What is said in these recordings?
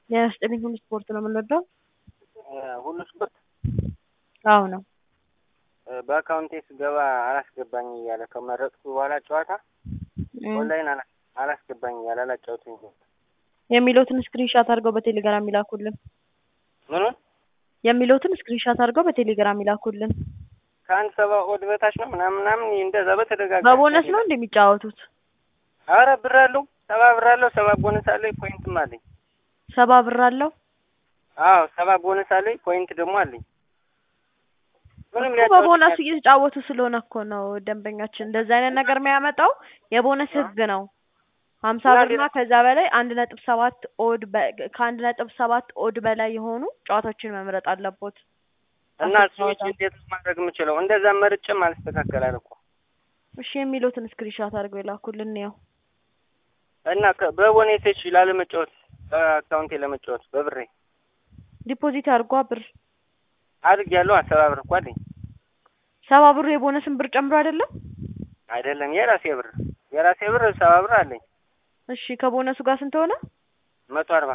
የስጥልኝ ሁሉ ስፖርት ነው የምንወደው። ሁሉ ስፖርት አዎ ነው። በአካውንቴ ስገባ አላስገባኝ እያለ ከመረጥኩ በኋላ ጨዋታ ኦንላይን አላ- አላስገባኝ እያለ አላጫውትኝ የሚሉትን ስክሪንሻት አድርገው በቴሌግራም ይላኩልን። ምኑን የሚሉትን ስክሪንሻት አድርገው በቴሌግራም ይላኩልን። ከአንድ ሰባ ኦድ በታች ነው ምናምን ምናምን እንደዛ በተደጋጋሚ በቦነስ ነው እንደሚጫወቱት አረ ብር አለው ሰባ ብር አለው ሰባ ቦነስ አለኝ ፖይንትም አለኝ ሰባ ብር አለው አዎ ሰባ ቦነስ አለኝ ፖይንት ደግሞ አለኝ ምንም እኮ ሊያጫውተኝ በቦነሱ እየተጫወቱ ስለሆነ እኮ ነው ደንበኛችን እንደዚህ አይነት ነገር የሚያመጣው የቦነስ ህግ ነው። ሀምሳ እና ብርና ከዛ በላይ አንድ ነጥብ ሰባት ኦድ በ- ከአንድ ነጥብ ሰባት ኦድ በላይ የሆኑ ጨዋታዎችን መምረጥ አለቦት። እና አስር ስዊች ጨዋታ። እንዴት ነው ማድረግ የምችለው? እንደዛ መርጬም አልስተካከላል እኮ እሺ የሚሉትን ስክሪንሻት አድርገው ይላኩልን ያው እና ከ- በቦኔቴች ላለመጫወት በአካውንቴ ለመጫወት በብሬ ዲፖዚት አድርጓ ብር አድግ ያለው ሰባ ብር እኮ አለኝ ሰባ ብሩ የቦነስን ብር ጨምሮ አይደለም? አይደለም የራሴ ብር የራሴ ብር ሰባ ብር አለኝ እሺ ከቦነሱ ጋር ስንት ሆነ? መቶ አርባ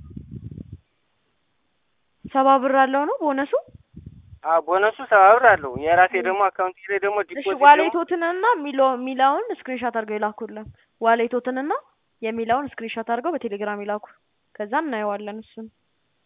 ሰባ ብር አለው ነው ቦነሱ። አዎ ቦነሱ ሰባ ብር አለው የራሴ ደግሞ አካውንቴ ላይ ደግሞ እሺ ዲፖዚት ደግሞ ዋሌቶትንና ሚሎ ሚላውን ስክሪንሻት አድርገው ይላኩልን። ዋሌቶትንና የሚላውን ስክሪንሻት አድርገው በቴሌግራም ይላኩ። ከዛ እናየዋለን እሱን